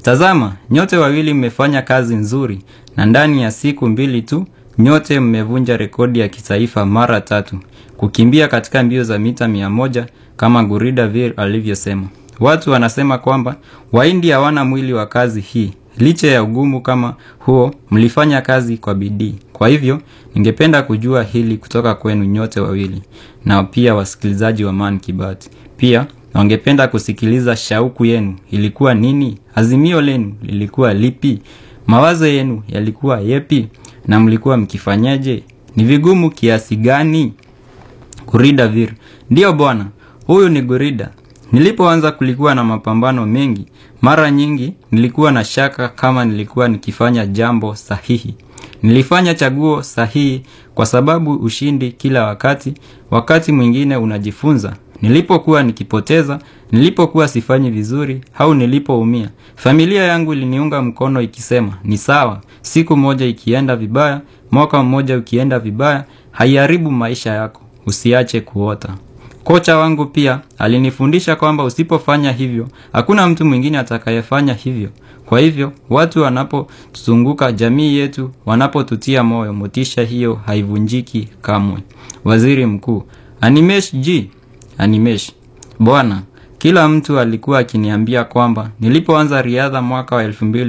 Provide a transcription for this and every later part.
Tazama, nyote wawili mmefanya kazi nzuri na ndani ya siku mbili tu nyote mmevunja rekodi ya kitaifa mara tatu kukimbia katika mbio za mita mia moja kama Gurida Vir alivyosema. Watu wanasema kwamba Wahindi hawana mwili wa kazi hii. Licha ya ugumu kama huo, mlifanya kazi kwa bidii. Kwa hivyo, ningependa kujua hili kutoka kwenu nyote wawili na pia wasikilizaji wa Man Kibati. Pia wangependa kusikiliza shauku yenu ilikuwa nini? Azimio lenu lilikuwa lipi? Mawazo yenu yalikuwa yepi? Na mlikuwa mkifanyaje? Ni vigumu kiasi gani? Gurida Vir: ndiyo bwana, huyu ni Gurida. Nilipoanza kulikuwa na mapambano mengi. Mara nyingi nilikuwa na shaka kama nilikuwa nikifanya jambo sahihi. Nilifanya chaguo sahihi kwa sababu ushindi kila wakati, wakati mwingine unajifunza. Nilipokuwa nikipoteza, nilipokuwa sifanyi vizuri au nilipoumia, familia yangu iliniunga mkono ikisema, ni sawa, siku moja ikienda vibaya, mwaka mmoja ukienda vibaya, haiharibu maisha yako, usiache kuota. Kocha wangu pia alinifundisha kwamba usipofanya hivyo, hakuna mtu mwingine atakayefanya hivyo. Kwa hivyo, watu wanapotuzunguka, jamii yetu wanapotutia moyo, motisha hiyo haivunjiki kamwe. Waziri Mkuu: Animesh G. Animesh: Bwana, kila mtu alikuwa akiniambia kwamba nilipoanza riadha mwaka wa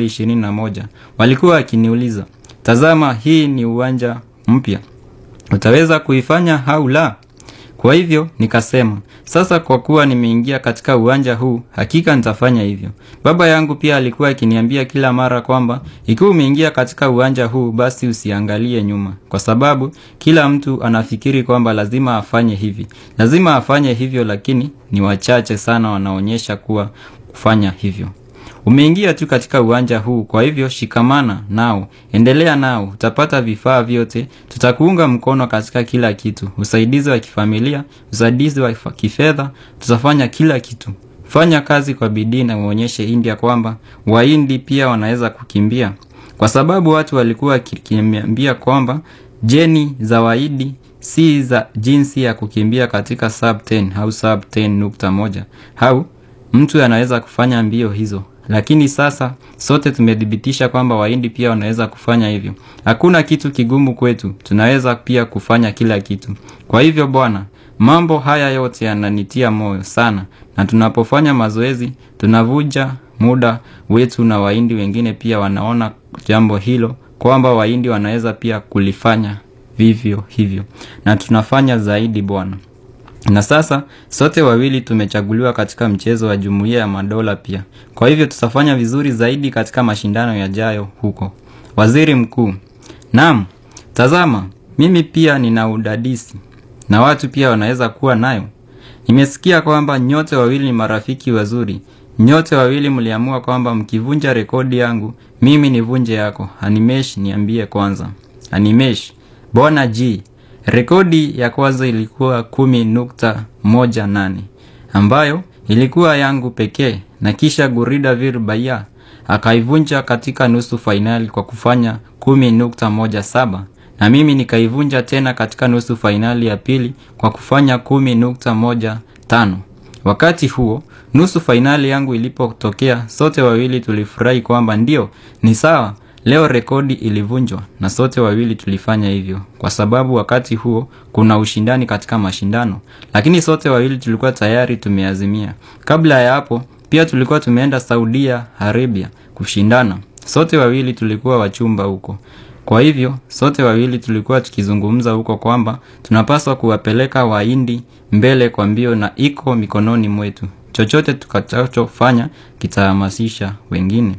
2021 walikuwa wakiniuliza, tazama, hii ni uwanja mpya, utaweza kuifanya au la? Kwa hivyo nikasema, sasa kwa kuwa nimeingia katika uwanja huu, hakika nitafanya hivyo. Baba yangu pia alikuwa akiniambia kila mara kwamba ikiwa umeingia katika uwanja huu, basi usiangalie nyuma, kwa sababu kila mtu anafikiri kwamba lazima afanye hivi, lazima afanye hivyo, lakini ni wachache sana wanaonyesha kuwa kufanya hivyo. Umeingia tu katika uwanja huu, kwa hivyo shikamana nao, endelea nao, utapata vifaa vyote, tutakuunga mkono katika kila kitu, usaidizi wa kifamilia, usaidizi wa kifedha, tutafanya kila kitu. Fanya kazi kwa bidii na uonyeshe India kwamba Wahindi pia wanaweza kukimbia, kwa sababu watu walikuwa wakiniambia kwamba jeni za Wahindi si za jinsi ya kukimbia katika sub 10 au sub 10.1 au mtu anaweza kufanya mbio hizo lakini sasa sote tumethibitisha kwamba Wahindi pia wanaweza kufanya hivyo. Hakuna kitu kigumu kwetu, tunaweza pia kufanya kila kitu. Kwa hivyo bwana, mambo haya yote yananitia moyo sana, na tunapofanya mazoezi tunavuja muda wetu, na Wahindi wengine pia wanaona jambo hilo kwamba Wahindi wanaweza pia kulifanya vivyo hivyo, na tunafanya zaidi bwana na sasa sote wawili tumechaguliwa katika mchezo wa Jumuiya ya Madola pia. Kwa hivyo tutafanya vizuri zaidi katika mashindano yajayo huko. Waziri Mkuu: Naam, tazama, mimi pia nina udadisi na watu pia wanaweza kuwa nayo. Nimesikia kwamba nyote wawili ni marafiki wazuri. Nyote wawili mliamua kwamba mkivunja rekodi yangu, mimi nivunje yako. Animesh, niambie kwanza. Animesh: Bwana G, Rekodi ya kwanza ilikuwa kumi nukta moja nane ambayo ilikuwa yangu pekee, na kisha Gurida Vir Baya akaivunja katika nusu fainali kwa kufanya kumi nukta moja saba na mimi nikaivunja tena katika nusu fainali ya pili kwa kufanya kumi nukta moja tano. Wakati huo nusu fainali yangu ilipotokea, sote wawili tulifurahi kwamba ndio ni sawa Leo rekodi ilivunjwa na sote wawili tulifanya hivyo, kwa sababu wakati huo kuna ushindani katika mashindano, lakini sote wawili tulikuwa tayari tumeazimia. Kabla ya hapo pia tulikuwa tumeenda Saudia Arabia kushindana, sote wawili tulikuwa wachumba huko. Kwa hivyo sote wawili tulikuwa tukizungumza huko kwamba tunapaswa kuwapeleka Wahindi mbele kwa mbio, na iko mikononi mwetu. Chochote tukachofanya kitahamasisha wengine.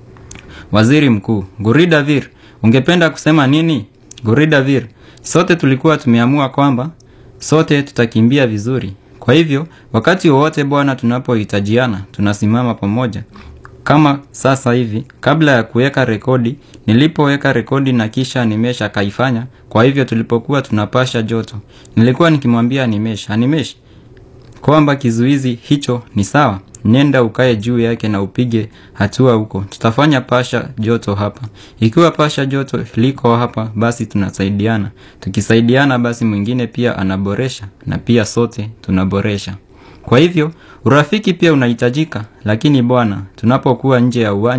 Waziri Mkuu: Gurida Vir, ungependa kusema nini? Gurida Vir: sote tulikuwa tumeamua kwamba sote tutakimbia vizuri. Kwa hivyo wakati wowote bwana, tunapohitajiana tunasimama pamoja. Kama sasa hivi, kabla ya kuweka rekodi, nilipoweka rekodi na kisha Animesh akaifanya. Kwa hivyo tulipokuwa tunapasha joto, nilikuwa nikimwambia Animesh, Animesh kwamba kizuizi hicho ni sawa nenda ukae juu yake na upige hatua huko. Tutafanya pasha joto hapa. Ikiwa pasha joto liko hapa, basi tunasaidiana. Tukisaidiana, basi mwingine pia anaboresha na pia sote tunaboresha. Kwa hivyo urafiki pia unahitajika, lakini bwana, tunapokuwa nje ya uwanja